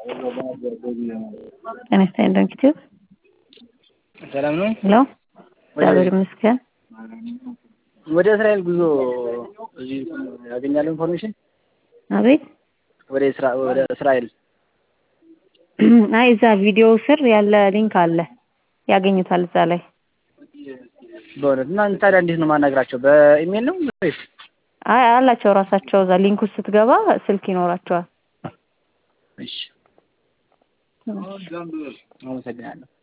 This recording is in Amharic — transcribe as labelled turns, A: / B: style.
A: ጤና ይስጥልኝ ዶክተር
B: ሰላም ነው?
A: ሄሎ እግዚአብሔር ይመስገን።
B: ወደ እስራኤል ጉዞ እዚህ ያገኛለሁ ኢንፎርሜሽን
A: አቤት
B: ወደ እስራ ወደ እስራኤል
A: አይ እዛ ቪዲዮ ስር ያለ ሊንክ አለ ያገኙታል እዛ ላይ
B: በእውነት እና ታዲያ እንዴት ነው ማናግራቸው? በኢሜል ነው ወይስ?
A: አይ አላቸው ራሳቸው እዛ ሊንክ ውስጥ ስትገባ ስልክ ይኖራቸዋል።
B: እሺ አመሰግናለሁ።